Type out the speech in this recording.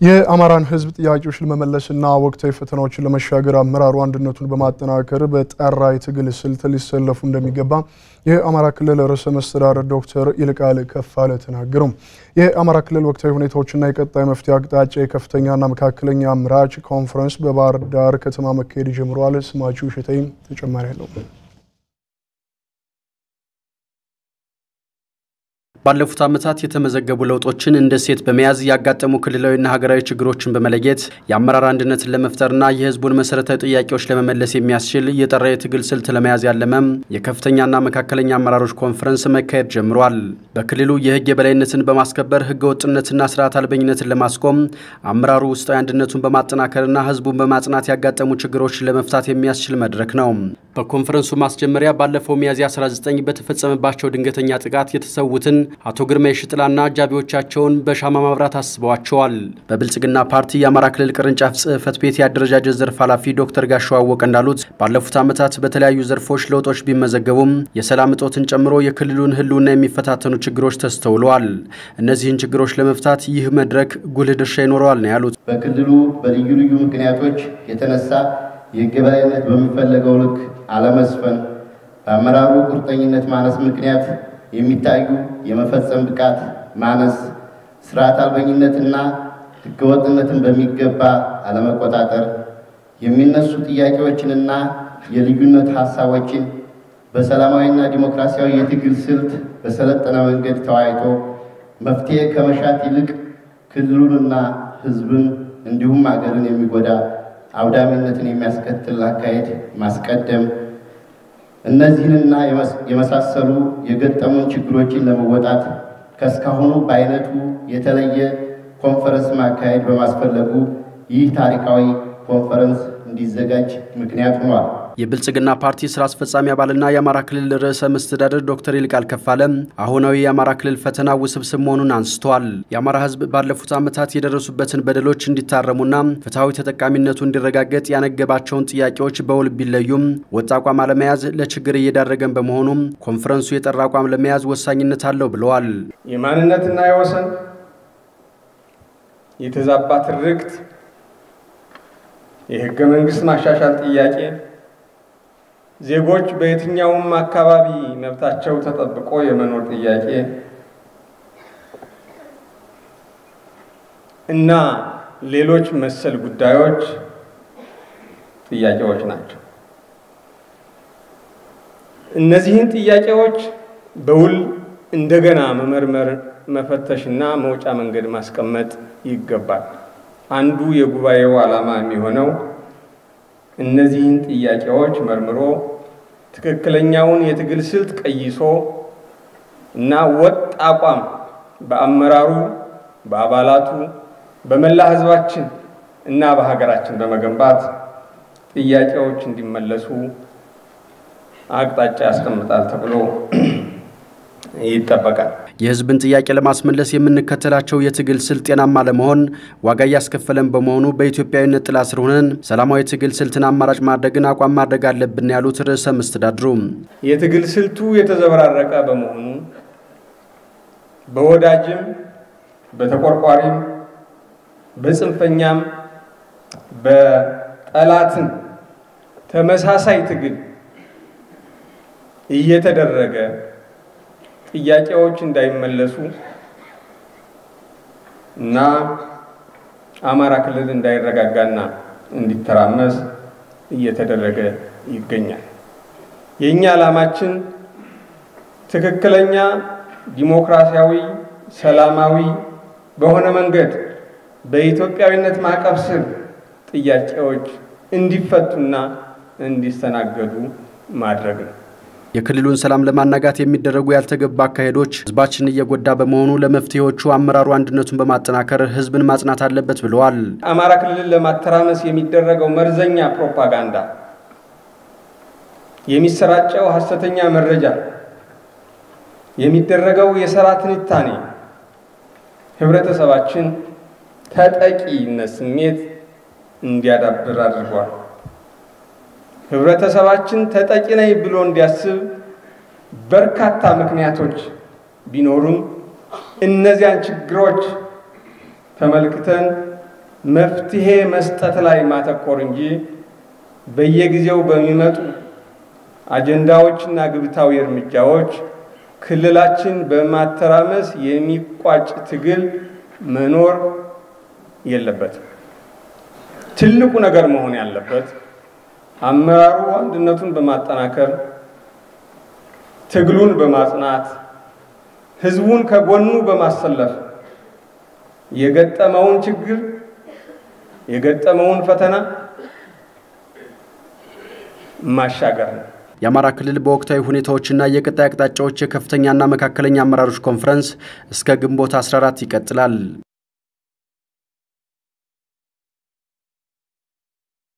የአማራን ሕዝብ ጥያቄዎች ለመመለስና ወቅታዊ ፈተናዎችን ለመሻገር አመራሩ አንድነቱን በማጠናከር በጠራ የትግል ስልት ሊሰለፉ እንደሚገባ የአማራ ክልል ርዕሰ መስተዳድር ዶክተር ይልቃል ከፋለ ተናገሩ። የአማራ ክልል ወቅታዊ ሁኔታዎችና የቀጣይ መፍትሄ አቅጣጫ የከፍተኛና መካከለኛ አምራች ኮንፈረንስ በባህር ዳር ከተማ መካሄድ ጀምረዋል። ስማችሁ እሸተይም ተጨማሪ አለው። ባለፉት ዓመታት የተመዘገቡ ለውጦችን እንደ ሴት በመያዝ ያጋጠሙ ክልላዊና ሀገራዊ ችግሮችን በመለየት የአመራር አንድነትን ለመፍጠርና የህዝቡን መሰረታዊ ጥያቄዎች ለመመለስ የሚያስችል የጠራ የትግል ስልት ለመያዝ ያለመም የከፍተኛና መካከለኛ አመራሮች ኮንፈረንስ መካሄድ ጀምሯል። በክልሉ የህግ የበላይነትን በማስከበር ህገ ወጥነትና ስርዓት አልበኝነትን ለማስቆም አመራሩ ውስጣዊ አንድነቱን በማጠናከርና ህዝቡን በማጽናት ያጋጠሙ ችግሮችን ለመፍታት የሚያስችል መድረክ ነው። በኮንፈረንሱ ማስጀመሪያ ባለፈው ሚያዝያ 19 በተፈጸመባቸው ድንገተኛ ጥቃት የተሰዉትን አቶ ግርማ የሽጥላና አጃቢዎቻቸውን በሻማ ማብራት አስበዋቸዋል። በብልጽግና ፓርቲ የአማራ ክልል ቅርንጫፍ ጽህፈት ቤት የአደረጃጀት ዘርፍ ኃላፊ ዶክተር ጋሻው አወቀ እንዳሉት ባለፉት ዓመታት በተለያዩ ዘርፎች ለውጦች ቢመዘገቡም የሰላም እጦትን ጨምሮ የክልሉን ህልውና የሚፈታተኑ ችግሮች ተስተውለዋል። እነዚህን ችግሮች ለመፍታት ይህ መድረክ ጉልህ ድርሻ ይኖረዋል ነው ያሉት። በክልሉ በልዩ ልዩ ምክንያቶች የተነሳ የህግ የበላይነት በሚፈለገው ልክ አለመስፈን፣ በአመራሩ ቁርጠኝነት ማነስ ምክንያት የሚታዩ የመፈጸም ብቃት ማነስ፣ ስርዓት አልበኝነትና ህገወጥነትን በሚገባ አለመቆጣጠር፣ የሚነሱ ጥያቄዎችንና የልዩነት ሀሳቦችን በሰላማዊና ዲሞክራሲያዊ የትግል ስልት በሰለጠነ መንገድ ተወያይቶ መፍትሄ ከመሻት ይልቅ ክልሉንና ህዝብን እንዲሁም ሀገርን የሚጎዳ አውዳሚነትን የሚያስከትል አካሄድ ማስቀደም እነዚህንና የመሳሰሉ የገጠሙን ችግሮችን ለመወጣት ከእስካሁኑ በአይነቱ የተለየ ኮንፈረንስ ማካሄድ በማስፈለጉ ይህ ታሪካዊ ኮንፈረንስ እንዲዘጋጅ ምክንያት ሆኗል። የብልጽግና ፓርቲ ስራ አስፈጻሚ አባልና የአማራ ክልል ርዕሰ መስተዳደር ዶክተር ይልቃል ከፋለ አሁናዊ የአማራ ክልል ፈተና ውስብስብ መሆኑን አንስተዋል። የአማራ ህዝብ ባለፉት ዓመታት የደረሱበትን በደሎች እንዲታረሙና ፍትሐዊ ተጠቃሚነቱ እንዲረጋገጥ ያነገባቸውን ጥያቄዎች በውል ቢለዩም ወጥ አቋም አለመያዝ ለችግር እየዳረገን በመሆኑም ኮንፈረንሱ የጠራ አቋም ለመያዝ ወሳኝነት አለው ብለዋል። የማንነትና የወሰን የተዛባ ትርክት፣ የህገ መንግስት ማሻሻል ጥያቄ ዜጎች በየትኛውም አካባቢ መብታቸው ተጠብቆ የመኖር ጥያቄ እና ሌሎች መሰል ጉዳዮች ጥያቄዎች ናቸው። እነዚህን ጥያቄዎች በውል እንደገና መመርመር፣ መፈተሽና መውጫ መንገድ ማስቀመጥ ይገባል። አንዱ የጉባኤው ዓላማ የሚሆነው እነዚህን ጥያቄዎች መርምሮ ትክክለኛውን የትግል ስልት ቀይሶ እና ወጥ አቋም በአመራሩ፣ በአባላቱ፣ በመላ ህዝባችን እና በሀገራችን በመገንባት ጥያቄዎች እንዲመለሱ አቅጣጫ ያስቀምጣል ተብሎ ይጠበቃል። የህዝብን ጥያቄ ለማስመለስ የምንከተላቸው የትግል ስልት ጤናማ ለመሆን ዋጋ እያስከፈለን በመሆኑ በኢትዮጵያዊነት ጥላ ስር ሆነን ሰላማዊ ትግል ስልትን አማራጭ ማድረግን አቋም ማድረግ አለብን ያሉት ርዕሰ መስተዳድሩ የትግል ስልቱ የተዘበራረቀ በመሆኑ በወዳጅም በተቆርቋሪም በጽንፈኛም በጠላትም ተመሳሳይ ትግል እየተደረገ ጥያቄዎች እንዳይመለሱ እና አማራ ክልል እንዳይረጋጋና እንዲተራመስ እየተደረገ ይገኛል። የእኛ ዓላማችን ትክክለኛ ዲሞክራሲያዊ፣ ሰላማዊ በሆነ መንገድ በኢትዮጵያዊነት ማዕቀፍ ስር ጥያቄዎች እንዲፈቱና እንዲስተናገዱ ማድረግ ነው። የክልሉን ሰላም ለማናጋት የሚደረጉ ያልተገባ አካሄዶች ህዝባችን እየጎዳ በመሆኑ ለመፍትሄዎቹ አመራሩ አንድነቱን በማጠናከር ህዝብን ማጽናት አለበት ብለዋል። አማራ ክልልን ለማተራመስ የሚደረገው መርዘኛ ፕሮፓጋንዳ፣ የሚሰራጨው ሀሰተኛ መረጃ፣ የሚደረገው የሰራ ትንታኔ ህብረተሰባችን ተጠቂነት ስሜት እንዲያዳብር አድርጓል። ህብረተሰባችን ተጠቂ ነኝ ብሎ እንዲያስብ በርካታ ምክንያቶች ቢኖሩም እነዚያን ችግሮች ተመልክተን መፍትሄ መስጠት ላይ ማተኮር እንጂ በየጊዜው በሚመጡ አጀንዳዎችና ግብታዊ እርምጃዎች ክልላችን በማተራመስ የሚቋጭ ትግል መኖር የለበትም። ትልቁ ነገር መሆን ያለበት አመራሩ አንድነቱን በማጠናከር ትግሉን በማጽናት ህዝቡን ከጎኑ በማሰለፍ የገጠመውን ችግር የገጠመውን ፈተና ማሻገር ነው። የአማራ ክልል በወቅታዊ ሁኔታዎችና የቀጣይ አቅጣጫዎች የከፍተኛና መካከለኛ አመራሮች ኮንፈረንስ እስከ ግንቦት 14 ይቀጥላል።